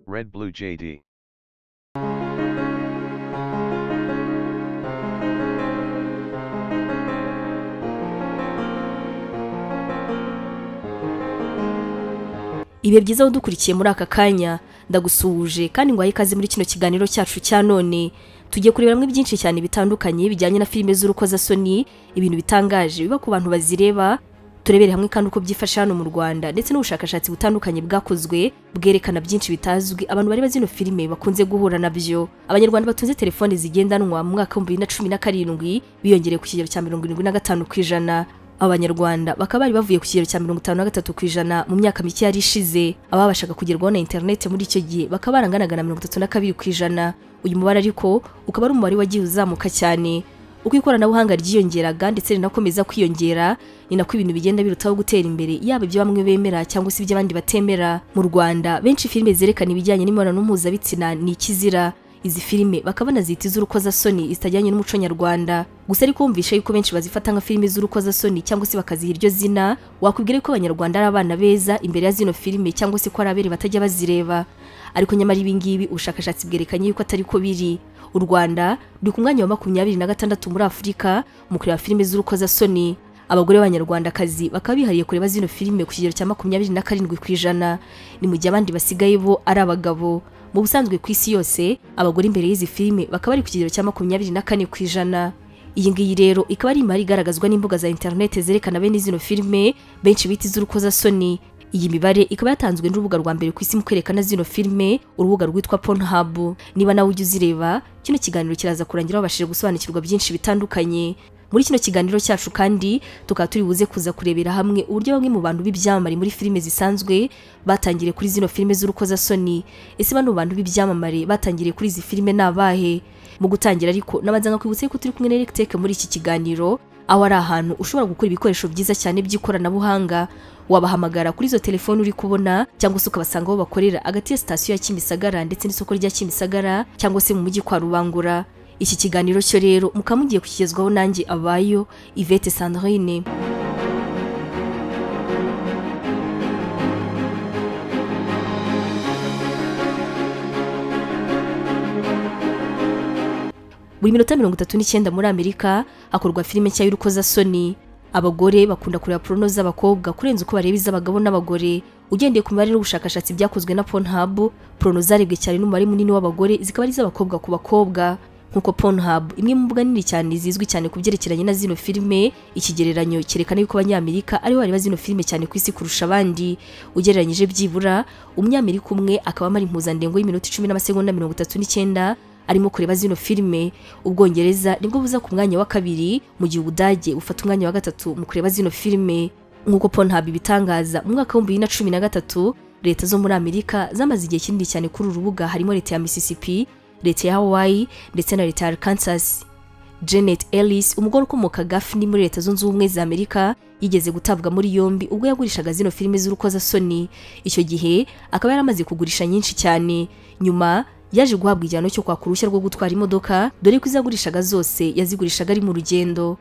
Red Blue JD. ibihe byiza wadukurikiye muri aka kanya ndagusuhuje kandi ngwaye ikaze muri kino kiganiro cyacu cya none tugiye kureberamo byinshi cyane bitandukanye bijyanye na filime z'urukozasoni ibintu bitangaje biba ku bantu bazireba turebere hamwe kandi uko byifashe hano mu rwanda ndetse n'ubushakashatsi butandukanye bwakozwe bwerekana byinshi bitazwi abantu bareba zino filime bakunze guhura nabyo abanyarwanda batunze telefone zigendanwa mu mwaka w'ibihumbi bibiri na cumi na karindwi biyongereye ku kigero cya mirongo irindwi na gatanu ku ijana abanyarwanda bakaba bari bavuye ku kigero cya mirongo itanu na gatatu ku ijana mu myaka mike yari ishize ababashaga kugerwaho na interineti muri icyo gihe bakaba baranganaga na mirongo itatu na kabiri ku ijana uyu mubare ariko ukaba ari umubare wagiye uzamuka cyane uko ikoranabuhanga ryiyongeraga ndetse rinakomeza kwiyongera ni nako ibintu bigenda birutaho gutera imbere yaba ibyo bamwe bemera cyangwa se ibyo abandi batemera mu rwanda benshi filime zerekana ibijyanye n'imibonano mpuzabitsina ni ikizira izi filime bakaba banazita iz'urukozasoni zitajyanye n'umuco nyarwanda gusa ariko wumvisha yuko benshi bazifata nka filime z'urukozasoni cyangwa se bakaziha iryo zina wakubwira yuko abanyarwanda ari abana beza imbere ya zino filime cyangwa se ko ari abere batajya bazireba ariko nyamara ibingibi ubushakashatsi bwerekanye yuko atari ko biri u rwanda ruri ku mwanya wa makumyabiri na gatandatu muri afurika mu kureba filime z'urukozasoni abagore b'abanyarwandakazi bakaba bihariye kureba zino filime ku kigero cya makumyabiri na karindwi ku ijana ni mu gihe abandi basigaye bo ari abagabo mu busanzwe ku isi yose abagore imbere y'izi filime bakaba bari ku kigero cya makumyabiri na kane ku ijana iyi ngiyi rero ikaba ari imibare igaragazwa n'imbuga za interinete zerekana bene zino filime benshi bita iz'urukozasoni iyi mibare ikaba yatanzwe n'urubuga rwa mbere ku isi mu kwerekana zino filime urubuga rwitwa Pornhub niba nawe ujya uzireba kino kiganiro kiraza kurangira babashije gusobanukirwa byinshi bitandukanye muri kino kiganiro cyacu kandi tukaba turi buze kuza kurebera hamwe uburyo bamwe mu bantu b'ibyamamare muri filime zisanzwe batangiriye kuri zino filime z'urukozasoni ese bano bantu b'ibyamamare batangiriye kuri izi filime ni abahe mu gutangira ariko nabanza nkakwibutsa yuko turi kumwe na Electech muri iki kiganiro aho ari ahantu ushobora gukora ibikoresho byiza cyane by'ikoranabuhanga wabahamagara kuri izo telefoni uri kubona cyangwa se ukabasanga aho bakorera hagati ya sitasiyo ya Kimisagara ndetse n'isoko rya Kimisagara cyangwa se mu mujyi kwa Rubangura iki kiganiro cyo rero mukaba mugiye kukigezwaho nanjye abayo Yvette Sandrine buri minota mirongo itatu n'icyenda muri amerika hakorwa filime nshya y'urukozasoni abagore bakunda kureba porono z'abakobwa kurenza uko bareba iz'abagabo n'abagore ugendeye ku mibare n'ubushakashatsi byakozwe na Pornhub porono zarebwe cyane n'umubare munini w'abagore zikaba ari iz'abakobwa ku bakobwa nkuko Pornhub imwe mu mbuga nini cyane zizwi cyane ku byerekeranye na zino filime ikigereranyo cyerekana yuko abanyamerika aribo bareba zino filime cyane ku isi kurusha abandi ugereranyije byibura umunyamerika umwe akaba amara impuzandengo y'iminota icumi n'amasegonda mirongo itatu n'icyenda arimo kureba zino filime ubwongereza nibwo buza ku mwanya wa kabiri mu gihe ubudage bufata umwanya wa gatatu mu kureba zino filime nkuko Pornhub ibitangaza mu mwaka w'ibihumbi bibiri na cumi na gatatu leta zo muri amerika zamaze igihe kinini cyane kuri uru rubuga harimo leta ya Mississippi leta ya Hawaii ndetse na leta ya Arkansas Janet Ellis umugore ukomoka Gafni muri leta zunze ubumwe za Amerika yigeze gutabwa muri yombi ubwo yagurishaga zino filime z'urukozasoni icyo gihe akaba yaramaze kugurisha nyinshi cyane nyuma yaje guhabwa igihano cyo kwaka uruhushya rwo gutwara imodoka dore ko izagurishaga zose yazigurishaga ari mu rugendo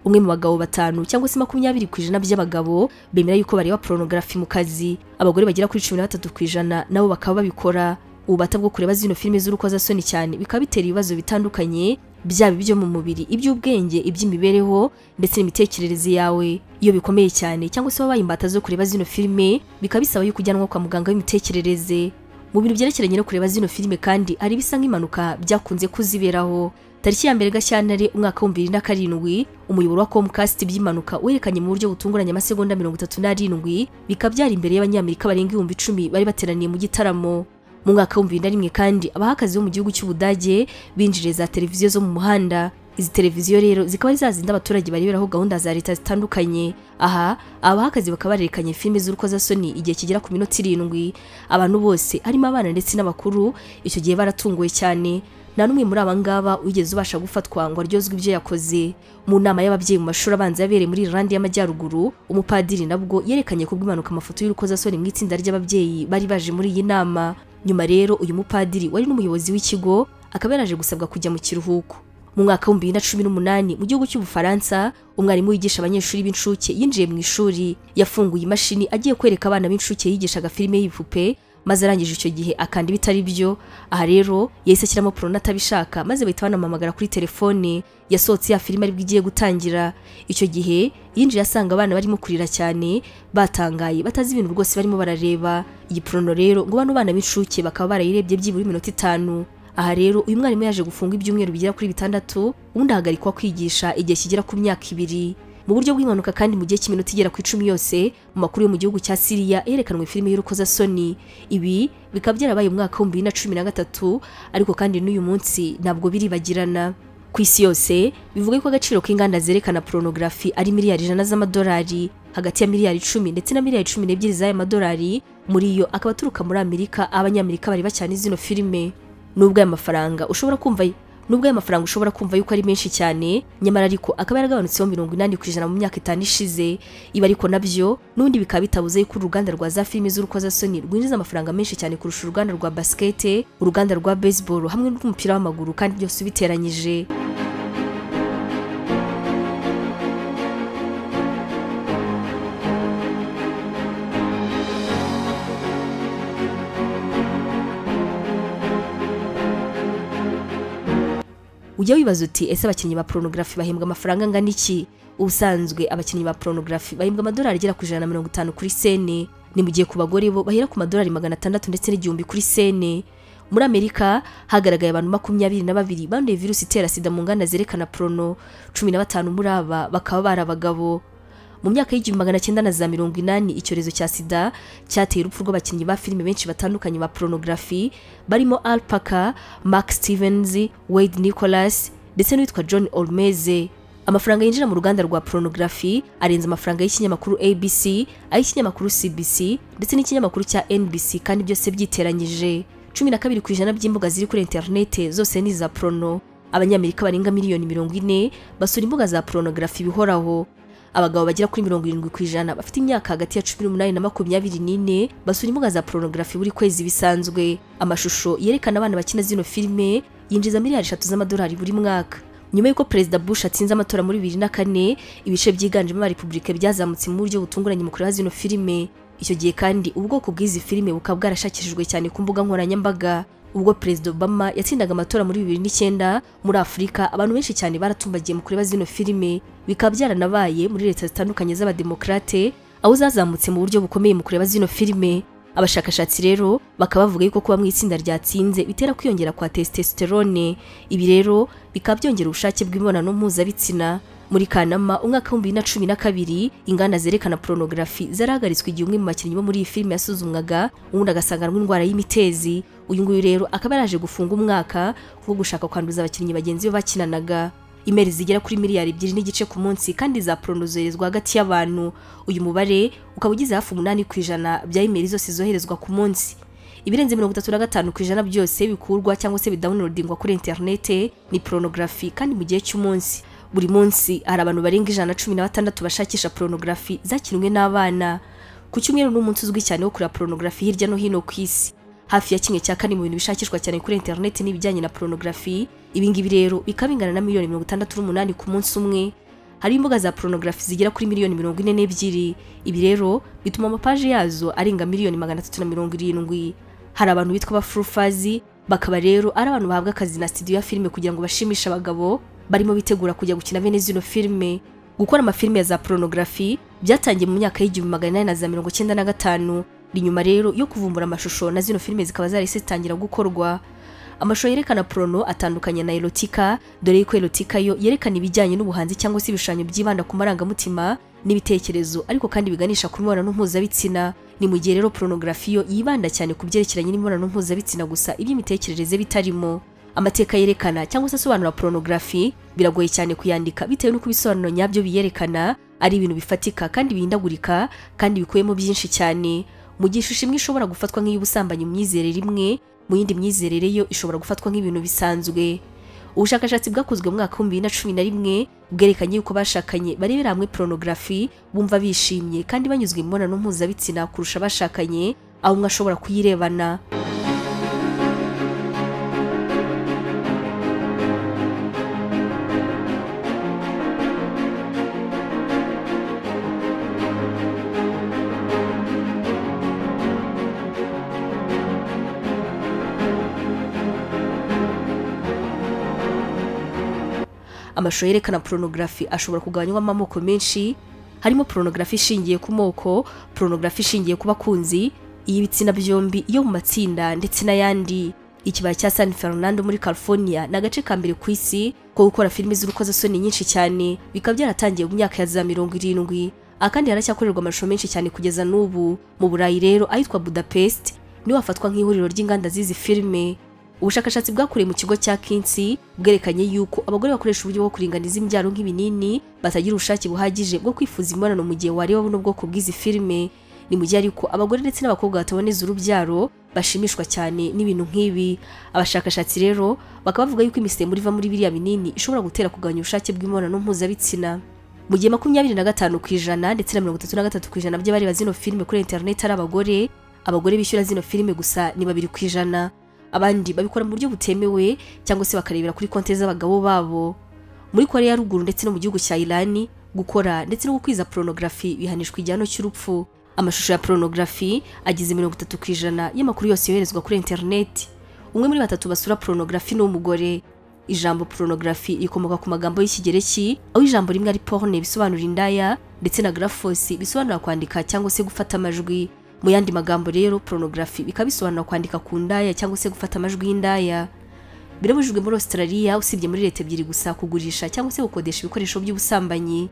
umwe mu bagabo batanu cyangwa se makumyabiri ku ijana by'abagabo bemera yuko bareba porunogarafi mu kazi abagore bagera kuri cumi na batatu ku ijana nabo bakaba babikora ububata bwo kureba zino filime z'urukozasoni cyane bikaba bitera ibibazo bitandukanye byaba ibyo mu mubiri iby'ubwenge iby'imibereho ndetse n'imitekerereze yawe iyo bikomeye cyane cyangwa se wabaye imbata zo kureba zino filime bikaba bisaba yuko ujyanwa kwa muganga w'imitekerereze mu bintu byerekeranye no kureba zino filime kandi hari ibisa nk'impanuka byakunze kuziberaho tariki ya mbere gashyantare umwaka w'ibihumbi bibiri na karindwi umuyoboro wa comcast by'impanuka werekanye mu buryo butunguranye amasegonda mirongo itatu n'arindwi bikaba byari imbere y'abanyamerika barenga ibihumbi icumi bari bateraniye mu gitaramo mu mwaka w'ibihumbi bibiri na rimwe kandi abahakazi bo mu gihugu cy'ubudage binjiriye za televiziyo zo mu muhanda izi televiziyo rero zikaba ari za zindi abaturage bareberaho gahunda za leta zitandukanye aha abahakazi bakaba barerekanye filime z'urukozasoni igihe kigera ku minota irindwi abantu bose harimo abana ndetse n'abakuru icyo gihe baratunguwe cyane nta n'umwe muri aba ngaba wigeze ubasha gufatwa ngo aryozwe ibyo yakoze mu nama y'ababyeyi mu mashuri abanza yabereye muri Irlande y'Amajyaruguru umupadiri nabwo yerekanye ku bw'impanuka amafoto y'urukozasoni mu itsinda ry'ababyeyi bari baje muri iyi nama nyuma rero uyu mupadiri wari n'umuyobozi w'ikigo akaba yaraje gusabwa kujya mu kiruhuko mu mwaka w'ibihumbi bibiri na cumi n'umunani mu gihugu cy'ubufaransa umwarimu wigisha abanyeshuri b'incuke yinjiye mu ishuri yafunguye imashini agiye kwereka abana b'incuke yigishaga filime y'ibipupe maze arangije icyo gihe akanda ibitari byo aha rero yahise ashyiramo porona atabishaka maze bahita banamuhamagara kuri telefone yasohotse ya filime aribwo igiye gutangira icyo gihe yinjiye asanga abana barimo kurira cyane batangaye batazi ibintu rwose barimo barareba iyi porono rero ngo bano bana b'incuke bakaba barayirebye byibura iminota itanu aha rero uyu mwarimu yaje gufunga ibyumweru bigera kuri bitandatu ubundi ahagarikwa kwigisha igihe kigera ku myaka ibiri mu buryo bw'impanuka kandi mu gihe cy'iminota igera ku icumi yose mu makuru yo mu gihugu cya siriya yerekanwe filime y'urukozasoni ibi bikaba byarabaye mu mwaka w'ibihumbi bibiri na cumi na gatatu ariko kandi n'uyu munsi ntabwo biribagirana ku isi yose bivuga ko agaciro k'inganda zerekana porunogarafi ari miliyari ijana z'amadolari hagati ya miliyari icumi ndetse na miliyari cumi n'ebyiri z'aya madolari muri yo akaba aturuka muri amerika abanyamerika bareba cyane zino filime nubwo aya mafaranga ushobora kumva nubwo aya mafaranga ushobora kumva yuko ari menshi cyane nyamara ariko akaba yaragabanutseho mirongo inani ku ijana mu myaka itanu ishize ibi ariko nabyo n'undi bikaba bitabuze yuko uruganda rwa za filime z'urukozasoni rwinjiza amafaranga menshi cyane kurusha uruganda rwa basikete uruganda rwa baseball hamwe n'umupira w'amaguru kandi byose ubiteranyije ujya wibaza uti ese abakinnyi ba porunogarafi bahembwa amafaranga angana iki ubusanzwe abakinnyi ba porunogarafi bahembwa amadolari agera ku ijana na mirongo itanu kuri sene ni mu gihe ku bagore bo bahera ku madolari magana atandatu ndetse n'igihumbi kuri sene muri amerika hagaragaye abantu makumyabiri na babiri banduye virusi itera sida mu nganda zerekana porono cumi na batanu muri aba bakaba bari abagabo mu myaka y'igihumbi magana cyenda na za mirongo inani icyorezo cya sida cyateye urupfu rw'abakinnyi ba filime benshi batandukanye ba porunogarafi barimo al paka mark stevens wade nicholas ndetse n'uwitwa john olmeze amafaranga yinjira mu ruganda rwa porunogarafi arenze amafaranga y'ikinyamakuru abc ay'ikinyamakuru cbc ndetse n'ikinyamakuru cya nbc kandi byose byiteranyije cumi na kabiri ku ijana by'imbuga ziri kuri interinete zose ni iza porono abanyamerika barenga miliyoni mirongo ine basura imbuga za porunogarafi bihoraho abagabo bagera kuri mirongo irindwi ku ijana bafite imyaka hagati ya cumi n'umunani na makumyabiri n'ine basura imbuga za porunogarafi buri kwezi bisanzwe amashusho yerekana abana bakina zino filime yinjiza miliyari eshatu z'amadolari buri mwaka nyuma y'uko perezida bush atsinze amatora muri bibiri na kane ibice byiganjemo repubulika byazamutse mu buryo butunguranye mu kureba zino filime icyo gihe kandi ubwoko bw'izi filime bukaba bwarashakishijwe cyane ku mbuga nkoranyambaga ubwo perezida obama yatsindaga amatora muri bibiri n'icyenda muri afurika abantu benshi cyane baratumbagiye mu kureba zino filime bikaba byaranabaye muri leta zitandukanye z'abademokarate aho zazamutse mu buryo bukomeye mu kureba zino filime abashakashatsi rero bakaba bavuga yuko kuba mu itsinda ryatsinze bitera kwiyongera kwa testosterone ibi rero bikaba byongera ubushake bw'imibonano mpuzabitsina muri kanama umwaka w'ibihumbi bibiri na cumi na kabiri inganda zerekana porunogarafi zarahagaritswe igihe umwe mu bakinnyi bo muri iyi filime yasuzumwaga ubundi agasanganwa indwara y'imitezi uyu nguyu rero akaba yaraje gufunga umwaka wo gushaka kwanduza abakinnyi bagenzi be bakinanaga imeri zigera kuri miliyari ebyiri n'igice ku munsi kandi za porono zoherezwa hagati y'abantu uyu mubare ukaba ugize hafi umunani ku ijana bya imeri zose zoherezwa ku munsi ibirenze mirongo itatu na gatanu ku ijana byose bikurwa cyangwa se bidawunilodingwa kuri interinete ni porunogarafi kandi mu gihe cy'umunsi buri munsi hari abantu barenga ijana na cumi na batandatu bashakisha porunogarafi zakinwe n'abana ku cyumweru n'umunsi uzwi cyane wo kureba porunogarafi hirya no hino ku isi hafi ya kimwe cya kane mu bintu bishakishwa cyane kuri interineti n'ibijyanye na porunogarafi ibingibi rero bikaba bingana na miliyoni mirongo itandatu n'umunani ku munsi umwe hari imbuga za porunogarafi zigera kuri miliyoni mirongo ine n'ebyiri ibi rero bituma amapaje yazo arenga miliyoni magana atatu na mirongo irindwi hari abantu bitwa abafurufazi bakaba rero ari abantu bahabwa akazi na studio ya filime kugira ngo bashimishe abagabo barimo bitegura kujya gukina bene zino filime gukora amafilime ya za porunogarafi byatangiye mu myaka y'igihumbi magana inani na za mirongo icyenda na gatanu ni nyuma rero yo kuvumbura amashusho na zino filime zikaba zarahise zitangira gukorwa amashusho yerekana porono atandukanye na erotika dore ko erotika yo yerekana ibijyanye n'ubuhanzi cyangwa se ibishushanyo byibanda ku marangamutima n'ibitekerezo ariko kandi biganisha ku mibonano mpuzabitsina ni mu gihe rero porunogarafi yo yibanda cyane ku byerekeranye n'imibonano mpuzabitsina gusa iby'imitekerereze bitarimo amateka yerekana cyangwa se asobanura porunogarafi biragoye cyane kuyandika bitewe n'uko ibisobanuro nyabyo biyerekana ari ibintu bifatika kandi bihindagurika kandi bikubiyemo byinshi cyane mu gihe ishusho imwe ishobora gufatwa nk'iy'ubusambanyi mu myizerere imwe mu yindi myizerere yo ishobora gufatwa nk'ibintu bisanzwe ubushakashatsi bwakozwe mu mwaka w'ibihumbi bibiri na cumi na rimwe bwerekanye yuko bashakanye barebera hamwe porunogarafi bumva bishimye kandi banyuzwe mu mibonano mpuzabitsina kurusha abashakanye aho umwe ashobora kuyirebana amashusho yerekana porunogarafi ashobora kugabanywamo amoko menshi harimo porunogarafi ishingiye ku moko porunogarafi ishingiye ku bakunzi iy'ibitsina byombi iyo mu matsinda ndetse n'ayandi ikibaya cya San Fernando muri California ni agace ka mbere ku isi ko gukora filime z'urukozasoni nyinshi cyane bikaba byaratangiye mu myaka ya za mirongo irindwi akandi haracyakorerwa amashusho menshi cyane kugeza n'ubu mu burayi rero ahitwa Budapest niwe hafatwa nk'ihuriro ry'inganda z'izi filime ubushakashatsi bwakorewe mu kigo cya Kinsey bwerekanye yuko abagore bakoresha uburyo bwo kuringaniza imbyaro nk'ibinini batagira ubushake buhagije bwo kwifuza imibonano mu gihe wareba buno bwoko bw'izi filime ni mu gihe ariko abagore ndetse n'abakobwa bataboneza urubyaro bashimishwa cyane n'ibintu nk'ibi abashakashatsi rero bakaba bavuga yuko imisemburo iva muri biriya binini ishobora gutera kugabanya ubushake bw'imibonano mpuzabitsina mu gihe makumyabiri na gatanu ku ijana ndetse na mirongo itatu na gatatu ku ijana by'abareba zino filime kuri interineti ari abagore abagore bishyura zino filime gusa ni babiri ku ijana abandi babikora mu buryo butemewe cyangwa se bakarebera kuri konti z'abagabo babo muri korea ya ruguru ndetse no mu gihugu cya irani gukora ndetse no gukwiza porunogarafi bihanishwa igihano cy'urupfu amashusho ya porunogarafi agize mirongo itatu ku ijana y'amakuru yose yoherezwa kuri interineti umwe muri batatu basura porunogarafi ni umugore ijambo porunogarafi rikomoka ku magambo y'ikigereki aho ijambo rimwe ari porne bisobanura indaya ndetse na grafosi bisobanura kwandika cyangwa se gufata amajwi mu yandi magambo rero porunogarafi bikaba bisobanura kwandika ku ndaya cyangwa se gufata amajwi y'indaya birabujijwe muri australia usibye muri leta ebyiri gusa kugurisha cyangwa se gukodesha ibikoresho by'ubusambanyi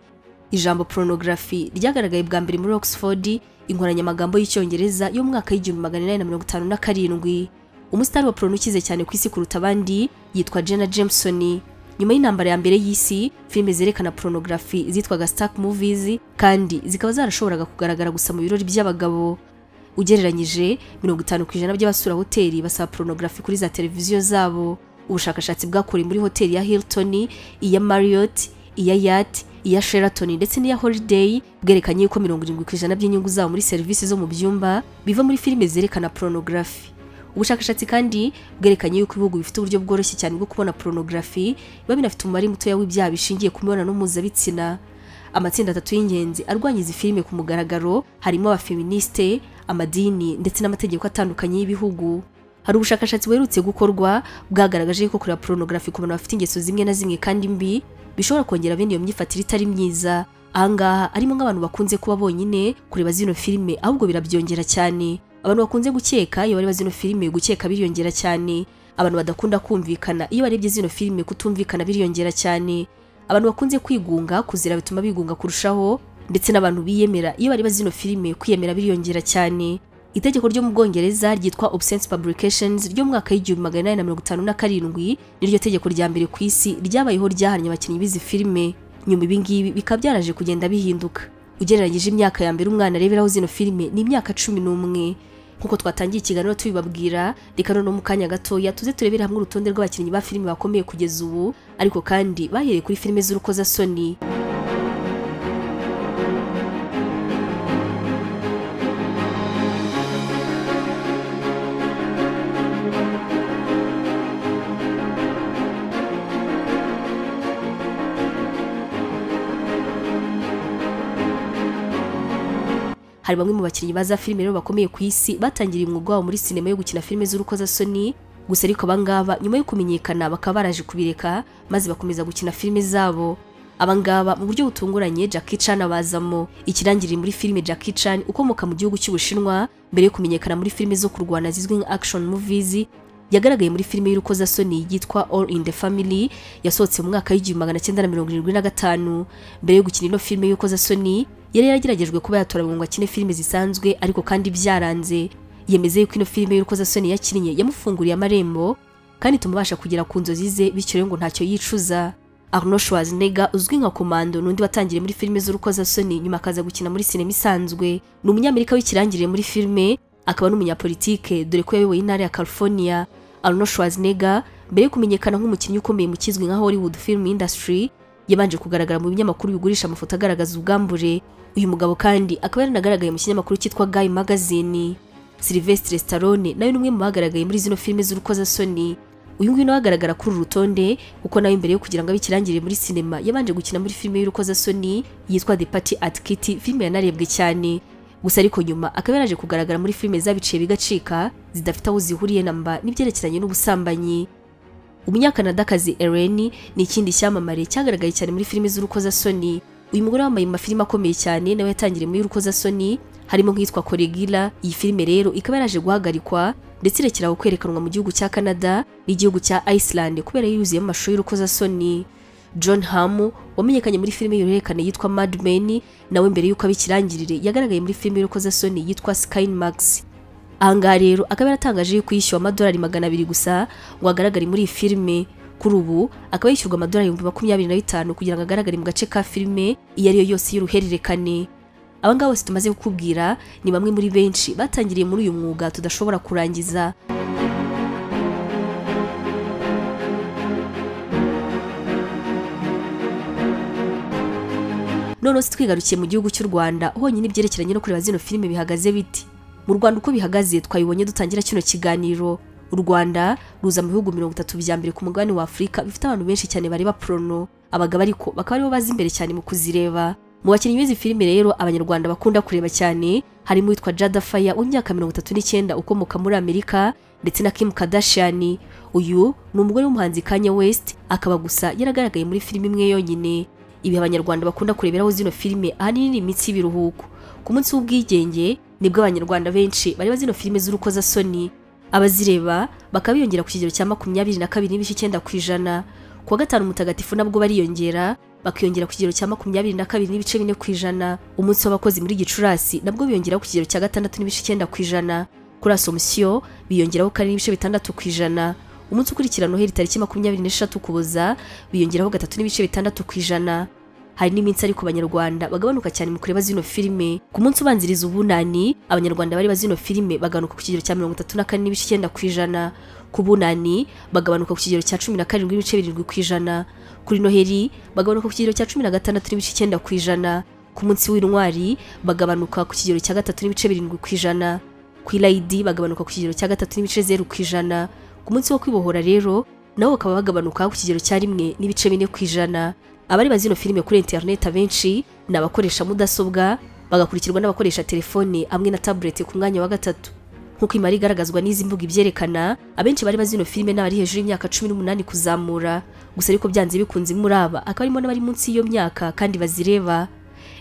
ijambo porunogarafi ryagaragaye bwa mbere muri oxford inkoranyamagambo y'icyongereza yo mu mwaka w'igihumbi magana inani na mirongo itanu na karindwi umusitari wa porno ukize cyane ku isi kuruta abandi yitwa jena jameson nyuma y'intambara ya mbere y'isi filime zerekana porunogarafi zitwaga stark movies kandi zikaba zarashoboraga kugaragara gusa mu birori by'abagabo ugereranyije mirongo itanu ku ijana by'abasura hoteli basaba porunogarafi kuri za televiziyo zabo ubushakashatsi bwakorewe muri hoteli ya hilton iya marriott iya yat iya sheraton ndetse n'iya holiday bwerekanye yuko mirongo irindwi ku ijana by'inyungu zabo muri serivisi zo mu byumba biva muri filime zerekana porunogarafi ubushakashatsi kandi bwerekanye yuko ibihugu bifite uburyo bworoshye cyane bwo kubona porunogarafi biba binafite umubare mutoya w'ibyaha bishingiye ku mibonano mpuzabitsina amatsinda atatu y'ingenzi arwanya izi filime ku mugaragaro harimo abafeministe amadini ndetse n'amategeko atandukanye y'ibihugu hari ubushakashatsi buherutse gukorwa bwagaragaje ko kureba porunogarafi ku bantu bafite ingeso zimwe na zimwe kandi mbi bishobora kongera bene iyo myifatire itari myiza ahangaha harimo nk'abantu bakunze kuba bonyine kureba zino filime ahubwo birabyongera cyane abantu bakunze gukeka iyo bareba zino filime gukeka biriyongera cyane abantu badakunda kumvikana iyo barebye zino filime kutumvikana biriyongera cyane abantu bakunze kwigunga kuzira bituma bigunga kurushaho ndetse n'abantu biyemera iyo bareba zino filime kwiyemera biriyongera cyane itegeko ryo mu bwongereza ryitwa obscene publications ryo mu mwaka w'igihumbi magana inani na mirongo itanu na karindwi niryo tegeko rya mbere ku isi ryabayeho ryahannye abakinnyi b'izi filime nyuma ibi ngibi bikaba byaraje kugenda bihinduka ugereranyije imyaka ya mbere umwana areberaho zino filime ni imyaka cumi n'umwe nk'uko twatangiye ikiganiro tubibabwira reka noneho mu kanya gatoya tuze turebere hamwe urutonde rw'abakinnyi ba filime bakomeye kugeza ubu ariko kandi bahereye kuri filime z'urukozasoni hari bamwe mu bakinnyi baza filime rero bakomeye ku isi batangiriye umwuga wabo muri sinema yo gukina filime z'urukozasoni gusa ariko abangaba nyuma yo kumenyekana bakaba baraje kubireka maze bakomeza gukina filime zabo abangaba mu buryo butunguranye Jackie Chan abazamo ikirangirire muri filime Jackie Chan ukomoka mu gihugu cy'Ubushinwa mbere yo kumenyekana muri filime zo kurwana zizwi nka action movies yagaragaye muri filime y'urukozasoni yitwa All in the Family yasohotse mu mwaka w'igihumbi magana cyenda na mirongo irindwi na gatanu mbere yo gukina ino filime y'urukozasoni yari yarageragejwe kuba yatora ngo akine filime zisanzwe ariko kandi byaranze yemeze yuko ino filime y'urukozasoni yakinnye yamufunguriye amarembo kandi tumubasha kugera ku nzozi ze bityo rero ngo ntacyo yicuza Arnold Schwarzenegger uzwi nka Komando n'undi watangiriye muri filime z'urukozasoni nyuma akaza gukina muri sinema isanzwe ni umunyamerika w'ikirangirire muri filime akaba n'umunyapolitike dore ko yayoboye intara ya California Arnold Schwarzenegger mbere yo kumenyekana nk'umukinnyi ukomeye mu kizwi nka Hollywood film industry yabanje kugaragara mu binyamakuru bigurisha amafoto agaragaza ubwambure uyu mugabo kandi akaba yaranagaragaye mu kinyamakuru cyitwa Guy Magazine Sylvester Stallone nawe ni umwe mu bagaragaye muri zino filime z'urukozasoni uyu nguyu nawe agaragara kuri uru rutonde kuko nawe mbere yo kugira ngo abe ikirangirire muri sinema yabanje gukina muri filime y'urukozasoni yitwa The Party at Kitty filime yanarebwe cyane gusa ariko nyuma akaba yaraje kugaragara muri filime zabiciye bigacika zidafite aho zihuriye na mba n'ibyerekeranye n'ubusambanyi umunyakanadakazi Ellen ni ikindi cyamamare cyagaragaye cyane muri filime z'urukozasoni uyu mugore wambaye mu mafilime akomeye cyane nawe yatangiriye muri urukozasoni harimo nk'iyitwa Kolegila iyi filime rero ikaba yaraje guhagarikwa ndetse irekeraho kwerekanwa mu gihugu cya Canada n'igihugu cya Iceland kubera yuzuyemo amashusho y'urukozasoni John Hamm wamenyekanye muri filime y'uruhererekane yitwa Mad Men nawe mbere y'uko abikirangirire yagaragaye muri filime y'urukozasoni yitwa Sky Max ahangaha rero akaba yaratangaje yuko yishyuwe amadolari magana abiri gusa ngo agaragare muri iyi filime kuri ubu akaba yishyurwa amadolari ibihumbi makumyabiri na bitanu kugira ngo agaragare mu gace ka filime iyo ariyo yose y'uruhererekane aba ngaba bose tumaze kukubwira ni bamwe muri benshi batangiriye muri uyu mwuga tudashobora kurangiza noneho se twigarukiye mu gihugu cy'u rwanda honyine ibyerekeranye no kureba zino filime bihagaze biti mu rwanda uko bihagaze twabibonye dutangira kino kiganiro u rwanda ruza mu bihugu mirongo itatu bya mbere ku mugabane wa afurika bifite abantu benshi cyane bareba porono abagabo ariko bakaba aribo bazi imbere cyane mu kuzireba mu bakinnyi b'izi filime rero abanyarwanda bakunda kureba cyane harimo uwitwa jada faya w'imyaka mirongo itatu n'icyenda ukomoka muri amerika ndetse na kim kardashian uyu ni umugore w'umuhanzi kanye west akaba gusa yaragaragaye muri filime imwe yonyine ibi abanyarwanda bakunda kureberaho zino filime ahanini ni iminsi y'ibiruhuko ku munsi w'ubwigenge nibwo abanyarwanda benshi bareba zino filime z'urukozasoni abazireba bakaba biyongera ku kigero cya makumyabiri na kabiri n'ibice icyenda ku ijana ku wa gatanu mutagatifu nabwo bariyongera bakiyongera ku kigero cya makumyabiri na kabiri n'ibice bine ku ijana umunsi w'abakozi muri gicurasi nabwo biyongera ku kigero cya gatandatu n'ibice icyenda ku ijana kuri asomusiyo biyongeraho kane n'ibice bitandatu ku ijana umunsi ukurikira noheli tariki makumyabiri n'eshatu kuboza biyongeraho gatatu n'ibice bitandatu ku ijana hari n'iminsi ariko abanyarwanda bagabanuka cyane mu kureba zino filime ku munsi ubanziriza ubunani abanyarwanda bareba zino filime bagabanuka ku kigero cya mirongo itatu na kane n'ibice icyenda ku ijana ku bunani bagabanuka ku kigero cya cumi na karindwi n'ibice birindwi ku ijana kuri noheli bagabanuka ku kigero cya cumi na gatandatu n'ibice icyenda ku ijana ku munsi w'intwari bagabanuka ku kigero cya gatatu n'ibice birindwi ku ijana ku irayidi bagabanuka ku kigero cya gatatu n'ibice zeru ku ijana ku munsi wo kwibohora rero nabo bakaba bagabanuka ku kigero cya rimwe n'ibice bine ku ijana abareba zino filime kuri interineti abenshi ni abakoresha mudasobwa bagakurikirwa n'abakoresha telefone hamwe na tabuleti ku mwanya wa gatatu nk'uko imibare igaragazwa n'izi mbuga ibyerekana abenshi bareba zino filime n'abari hejuru y'imyaka cumi n'umunani kuzamura gusa ariko byanze bikunze muri aba akaba harimo n'abari munsi y'iyo myaka kandi bazireba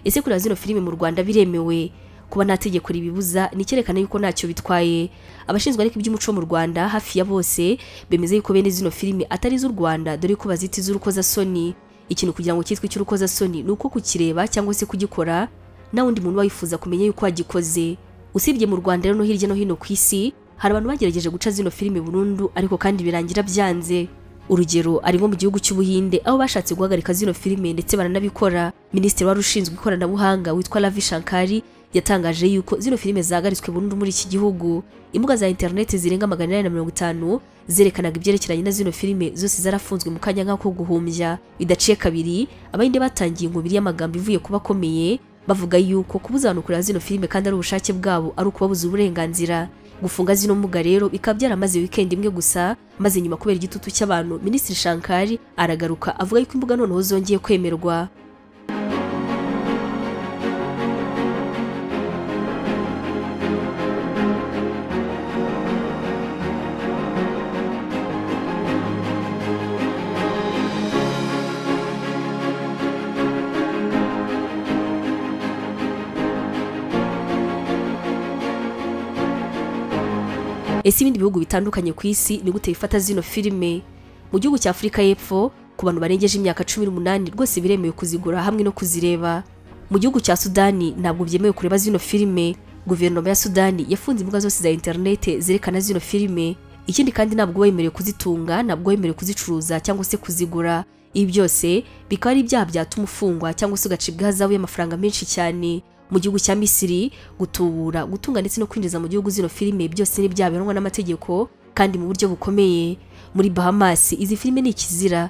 ese kureba zino filime mu rwanda biremewe kuba nta tegeko ribibuza ni icyerekana yuko ntacyo bitwaye abashinzwe ariko iby'umuco mu rwanda hafi ya bose bemeza yuko bene zino filime atari iz'u rwanda dore ko bazita iz'urukozasoni ikintu kugira ngo cyitwe icy'urukozasoni ni uko kukireba cyangwa se kugikora nta wundi muntu wifuza kumenya yuko wagikoze usibye mu rwanda rero no hirya no hino ku isi hari abantu bagerageje guca zino filime burundu ariko kandi birangira byanze urugero ari nko mu gihugu cy'ubuhinde aho bashatse guhagarika zino filime ndetse baranabikora minisitiri wari ushinzwe ikoranabuhanga witwa ravi shankari yatangaje yuko zino filime zahagaritswe burundu muri iki gihugu imbuga za interineti zirenga magana inani na mirongo itanu zerekanaga ibyerekeranye na zino filime zose zarafunzwe mu kanya nk'ako guhumbya bidaciye kabiri abahinde batangiye inkubiri y'amagambo ivuye kuba akomeye bavuga yuko kubuza abantu kureba zino filime kandi ari ubushake bwabo ari ukubabuza uburenganzira gufunga zino mbuga rero bikaba byaramaze wikendi imwe gusa maze nyuma kubera igitutu cy'abantu minisitiri shankari aragaruka avuga yuko imbuga noneho zongeye kwemerwa ese ibindi bihugu bitandukanye ku isi ni gute bifata zino filime mu gihugu cya afurika y'epfo ku bantu barengeje imyaka cumi n'umunani rwose biremewe kuzigura hamwe no kuzireba mu gihugu cya sudani ntabwo byemewe kureba zino filime guverinoma ya sudani yafunze imbuga zose za interinete zerekana zino filime ikindi kandi ntabwo wemerewe kuzitunga ntabwo wemerewe kuzicuruza cyangwa se kuzigura ibi byose bikaba ari ibyaha byatuma ufungwa cyangwa se ugacibwa ihazabu y'amafaranga menshi cyane mu gihugu cya misiri gutubura gutunga ndetse no kwinjiza mu gihugu zino filime byose ni byabihanwa n'amategeko kandi mu buryo bukomeye muri bahamas izi filime ni ikizira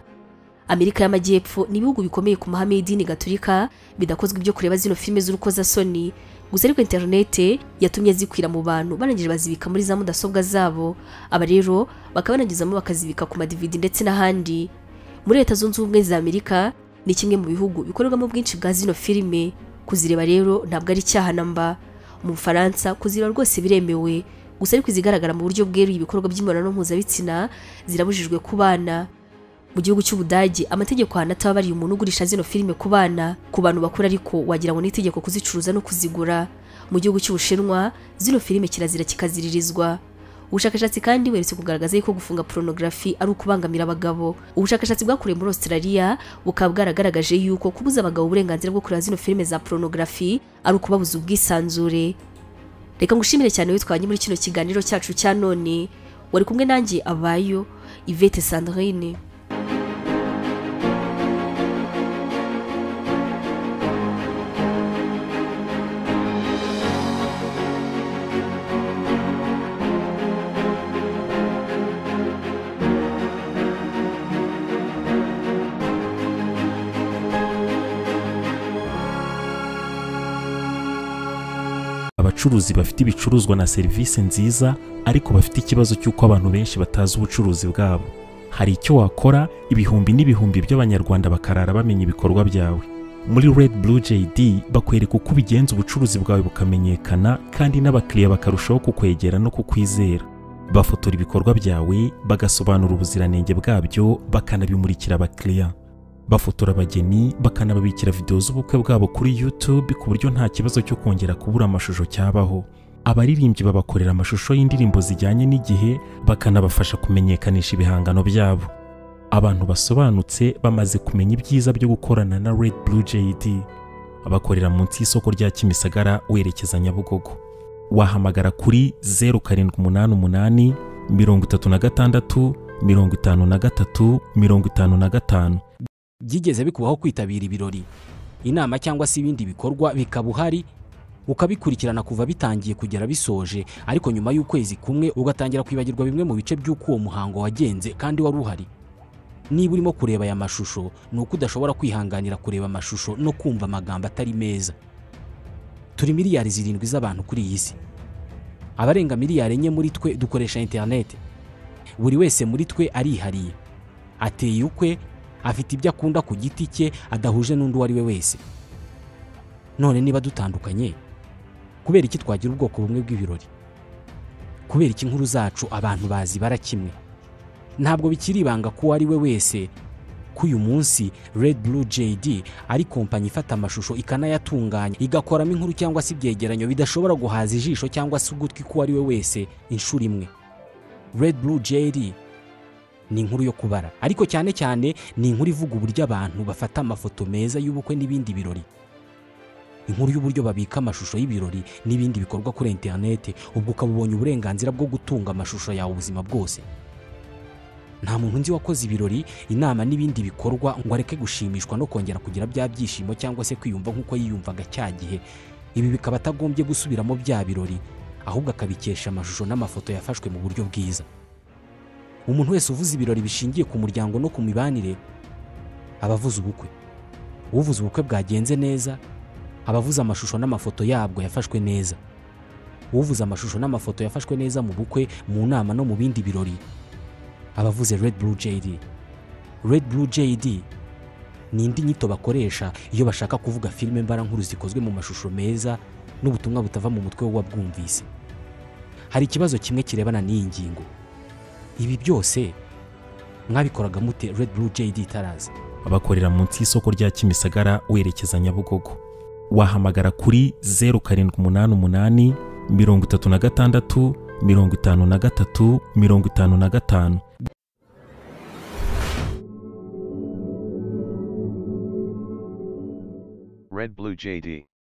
amerika y'amajyepfo ni ibihugu bikomeye ku mahame y'idini gaturika bidakozwe ibyo kureba zino filime z'urukozasoni gusa ariko interinete yatumye zikwira mu bantu barangije bazibika muri za mudasobwa zabo aba rero bakaba banagezamo bakazibika ku madividi ndetse n'ahandi muri leta zunze ubumwe za amerika ni kimwe mu bihugu bikorerwamo ubwinshi bwa zino filime kuzireba rero ntabwo ari icyaha namba mu bufaransa kuzireba rwose biremewe gusa ariko izigaragara mu buryo bweruye ibikorwa by'imibonano mpuzabitsina zirabujijwe ku bana mu gihugu cy'ubudage amategeko ahantu atababariye umuntu ugurisha zino filime ku bana ku bantu bakuru ariko wagira ngo ni itegeko kuzicuruza no kuzigura mu gihugu cy'ubushinwa zino filime kirazira kikaziririzwa ubushakashatsi kandi buherutse kugaragaza yuko gufunga porunogarafi ari ukubangamira abagabo ubushakashatsi bwakorewe muri australia bukaba bwaragaragaje yuko kubuza abagabo uburenganzira bwo kureba zino filime za porunogarafi ari ukubabuza ubwisanzure reka ngushimire cyane witwanye muri kino kiganiro cyacu cya none wari kumwe nanjye abayo ivete sandrine abacuruzi bafite ibicuruzwa na serivisi nziza ariko bafite ikibazo cy'uko abantu benshi batazi ubucuruzi bwabo hari icyo wakora ibihumbi n'ibihumbi by'abanyarwanda bakarara bamenya ibikorwa byawe muri red blue jd bakwereka uko ubigenza ubucuruzi bwawe bukamenyekana kandi n'abakiriya bakarushaho kukwegera no kukwizera bafotora ibikorwa byawe bagasobanura ubuziranenge bwabyo bakanabimurikira abakiriya bafotora abageni bakanababikira videwo z'ubukwe bwabo kuri YouTube ku buryo nta kibazo cyo kongera kubura amashusho cyabaho abaririmbyi babakorera amashusho y'indirimbo zijyanye n'igihe bakanabafasha kumenyekanisha ibihangano byabo abantu basobanutse bamaze kumenya ibyiza byo gukorana na Red Blue JD abakorera munsi y'isoko rya Kimisagara werekeza Nyabugogo wahamagara kuri 0788 36 53 55 byigeze bikubaho kwitabira ibirori inama cyangwa se ibindi bikorwa bikaba uhari ukabikurikirana kuva bitangiye kugera bisoje ariko nyuma y'ukwezi kumwe ugatangira kwibagirwa bimwe mu bice by'uko uwo muhango wagenze kandi wari uhari niba urimo kureba aya mashusho ni uko udashobora kwihanganira kureba amashusho no kumva amagambo atari meza turi miliyari zirindwi z'abantu kuri iyi si abarenga miliyari enye muri twe dukoresha interineti buri wese muri twe arihariye ateye ukwe afite ibyo akunda ku giti cye adahuje n'undi uwo ari we wese none niba dutandukanye kubera iki twagira ubwoko bumwe bw'ibirori kubera iki inkuru zacu abantu bazibara kimwe ntabwo bikiri ibanga ko uwo ari we wese ko uyu munsi Red Blue JD ari kompanyi ifata amashusho ikanayatunganya igakoramo inkuru cyangwa se ibyegeranyo bidashobora guhaza ijisho cyangwa se ugutwi k'uwo ari we wese inshuro imwe Red Blue JD ni inkuru yo kubara ariko cyane cyane ni inkuru ivuga uburyo abantu bafata amafoto meza y'ubukwe n'ibindi birori inkuru y'uburyo babika amashusho y'ibirori n'ibindi bikorwa kuri interinete ubwo ukaba ubonye uburenganzira bwo gutunga amashusho yawe ubuzima bwose nta muntu nzi wakoze ibirori inama n'ibindi bikorwa ngo areke gushimishwa no kongera kugira bya byishimo cyangwa se kwiyumva nk'uko yiyumvaga cya gihe ibi bikaba atagombye gusubiramo bya birori ahubwo akabikesha amashusho n'amafoto yafashwe mu buryo bwiza umuntu wese uvuze ibirori bishingiye ku muryango no ku mibanire aba avuze ubukwe uvuze ubukwe bwagenze neza aba avuze amashusho n'amafoto yabwo yafashwe neza uvuze amashusho n'amafoto yafashwe neza mu bukwe mu nama no mu bindi birori aba avuze red blue jd red blue jd ni indi nyito bakoresha iyo bashaka kuvuga filime mbarankuru zikozwe mu mashusho meza n'ubutumwa butava mu mutwe w'uwabwumvise hari ikibazo kimwe kirebana n'iyi ngingo ibi byose mwabikoraga mute red blue jd itaraza abakorera munsi y'isoko rya Kimisagara werekeza Nyabugogo wahamagara kuri 0788 36 53 55 Red Blue JD.